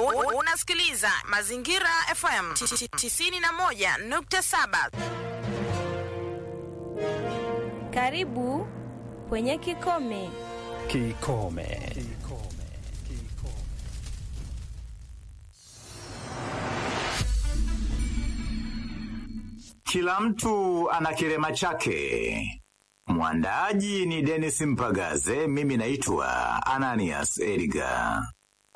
U- Unasikiliza Mazingira FM 91.7. Karibu kwenye Kikome. Kikome. Kila mtu ana kilema chake. Mwandaaji ni Dennis Mpagaze, mimi naitwa Ananias Edgar.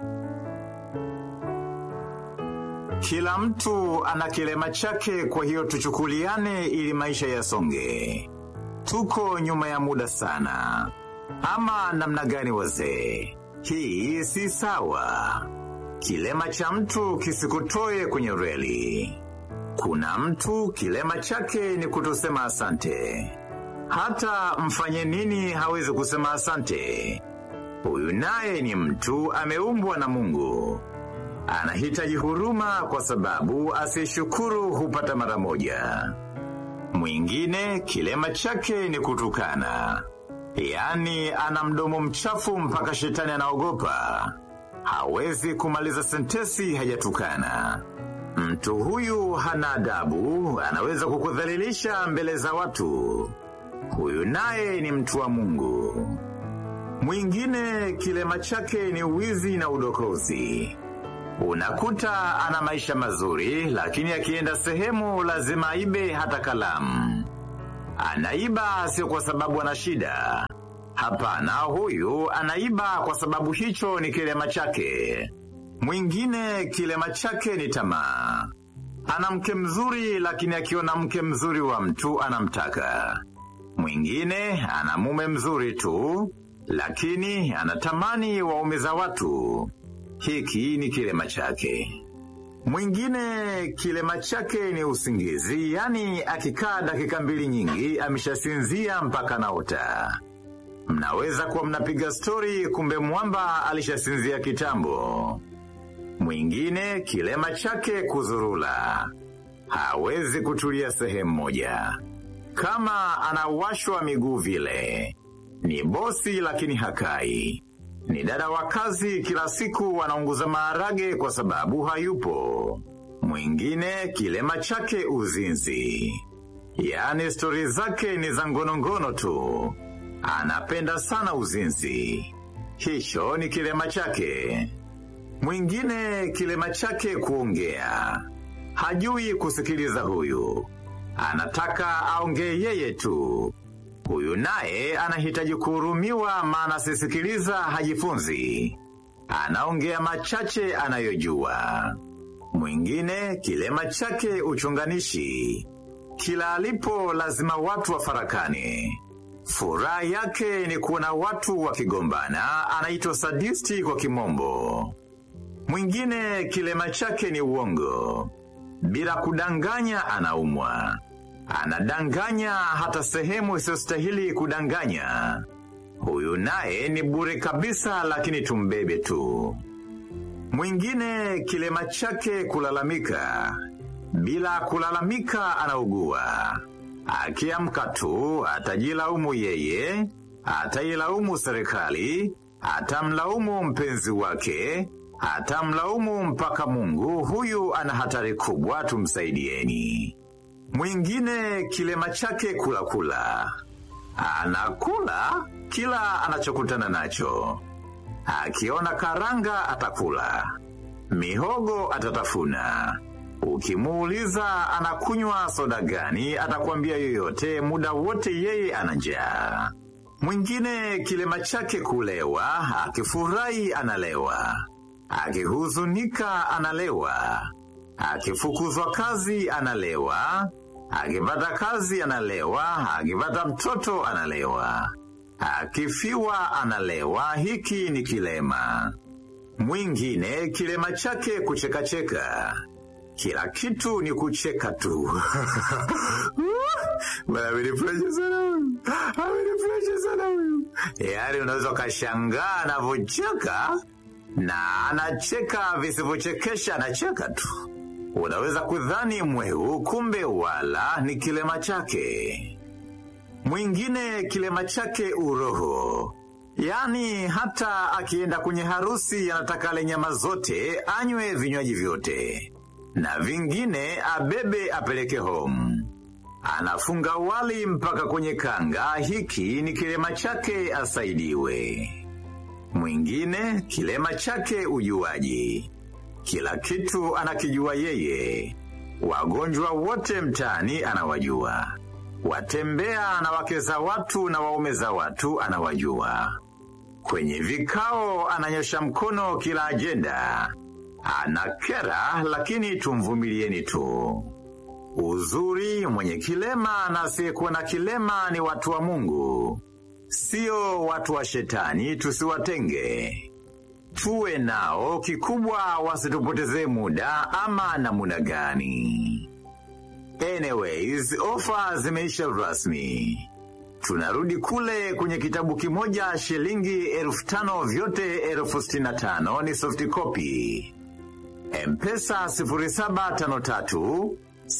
Kila mtu ana kilema chake, kwa hiyo tuchukuliane ili maisha yasonge. Tuko nyuma ya muda sana, ama namna gani wazee? Hii si sawa. Kilema cha mtu kisikutoe kwenye reli. Kuna mtu kilema chake ni kutosema asante. Hata mfanye nini hawezi kusema asante. Huyu naye ni mtu ameumbwa na Mungu. Anahitaji huruma kwa sababu asiyeshukuru hupata mara moja. Mwingine kilema chake ni kutukana. Yaani ana mdomo mchafu mpaka shetani anaogopa. Hawezi kumaliza sentesi hajatukana. Mtu huyu hana adabu, anaweza kukudhalilisha mbele za watu. Huyu naye ni mtu wa Mungu. Mwingine kilema chake ni uwizi na udokozi. Unakuta ana maisha mazuri, lakini akienda sehemu lazima aibe hata kalamu. Anaiba sio kwa sababu ana shida. Hapana, huyu anaiba kwa sababu hicho ni kilema chake. Mwingine kilema chake ni tamaa. Ana mke mzuri, lakini akiona mke mzuri wa mtu anamtaka. Mwingine ana mume mzuri tu, lakini anatamani waume za watu. Hiki ni kilema chake. Mwingine kilema chake ni usingizi, yani akikaa dakika mbili nyingi ameshasinzia mpaka naota. Mnaweza kuwa mnapiga stori, kumbe mwamba alishasinzia kitambo. Mwingine kilema chake kuzurula, hawezi kutulia sehemu moja. Kama anawashwa miguu vile, ni bosi lakini hakai. Ni dada wa kazi kila siku anaunguza maharage kwa sababu hayupo. Mwingine kilema chake uzinzi. Yaani stori zake ni za ngonongono tu. Anapenda sana uzinzi. Hicho ni kilema chake. Mwingine kilema chake kuongea. Hajui kusikiliza huyu. Anataka aongee yeye tu. Huyu naye anahitaji kuhurumiwa maana asisikiliza hajifunzi. Anaongea machache anayojua. Mwingine kilema chake uchunganishi. Kila alipo lazima watu wafarakane. Furaha yake ni kuona watu wakigombana, anaitwa sadisti kwa kimombo. Mwingine kilema chake ni uongo. Bila kudanganya anaumwa. Anadanganya hata sehemu isiyostahili kudanganya. Huyu naye ni bure kabisa lakini tumbebe tu. Mwingine kilema chake kulalamika. Bila kulalamika anaugua. Akiamka tu atajilaumu yeye, atailaumu serikali, atamlaumu mpenzi wake, atamlaumu mpaka Mungu. Huyu ana hatari kubwa, tumsaidieni. Mwingine kilema chake kula kula. Anakula kila anachokutana nacho. Akiona karanga atakula. Mihogo atatafuna. Ukimuuliza anakunywa soda gani, atakwambia yoyote, muda wote yeye ana njaa. Mwingine kilema chake kulewa, akifurahi analewa. Akihuzunika analewa. Akifukuzwa kazi analewa. Akipata kazi analewa. Akipata mtoto analewa. Akifiwa analewa. Hiki ni kilema. Mwingine kilema chake kuchekacheka. Kila kitu ni kucheka tu. Bwana amenifurahisha sana huyu. Amenifurahisha sana huyu. Yaani unaweza ukashangaa anavyocheka na anacheka visivyochekesha anacheka tu. Unaweza kudhani mwehu, kumbe wala ni kilema chake. Mwingine kilema chake uroho. Yaani hata akienda kwenye harusi anataka ale nyama zote, anywe vinywaji vyote, na vingine abebe apeleke home. Anafunga wali mpaka kwenye kanga, hiki ni kilema chake asaidiwe. Mwingine kilema chake ujuaji, kila kitu anakijua yeye. Wagonjwa wote mtaani anawajua, watembea na wake za watu na waume za watu anawajua. Kwenye vikao ananyosha mkono kila ajenda, anakera, lakini tumvumilieni tu. Uzuri mwenye kilema na asiyekuwa na kilema ni watu wa Mungu, sio watu wa shetani. Tusiwatenge, tuwe nao, kikubwa wasitupotezee muda ama namuna gani. Anyways, ofa zimeisha rasmi. Tunarudi kule kwenye kitabu kimoja shilingi elfu tano vyote elfu sitini na tano ni soft copy. Mpesa 0753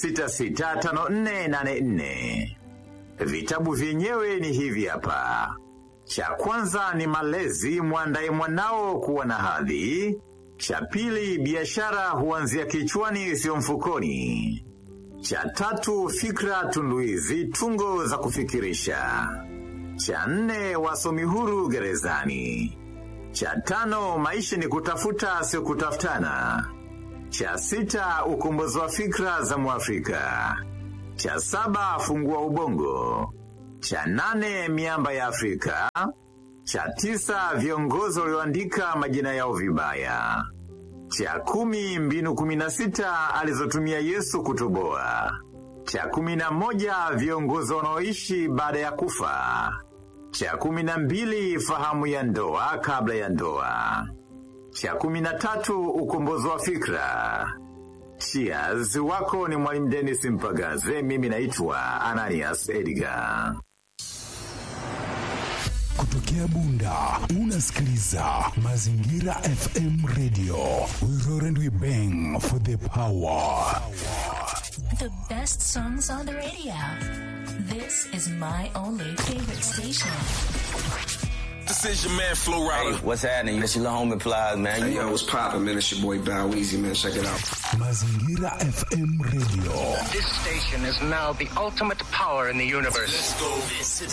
665484. Vitabu vyenyewe ni hivi hapa. Cha kwanza ni malezi, mwandaye mwanao kuwa na hadhi. Cha pili, biashara huanzia kichwani, sio mfukoni. Cha tatu, fikra tunduizi, tungo za kufikirisha. Cha nne, wasomi huru gerezani. Cha tano, maisha ni kutafuta, sio kutafutana. Cha sita, ukombozi wa fikra za Mwafrika. Cha saba, fungua ubongo. Cha nane, miamba ya Afrika. Cha tisa, viongozi walioandika majina yao vibaya. Cha kumi, mbinu kumi na sita alizotumia Yesu kutoboa. Cha kumi na moja, viongozi wanaoishi baada ya kufa. Cha kumi na mbili, fahamu ya ndoa kabla ya ndoa. Cha kumi na tatu, ukombozi wa fikra. Cheers, wako ni Mwalimu Dennis Mpagaze, mimi naitwa Ananias Edgar. Kutokea Bunda unasikiliza Mazingira FM Radio. We roar and we bang for the power. The best songs on the radio. This is my only favorite station. This is your man Flo Rida. Hey, what's happening? It's your little homie Plies, man. Hey, yo, what's poppin', man? It's your boy Bow Easy, man. Check it out. Mazingira FM Radio. This station is now the ultimate power in the universe. Let's go. This is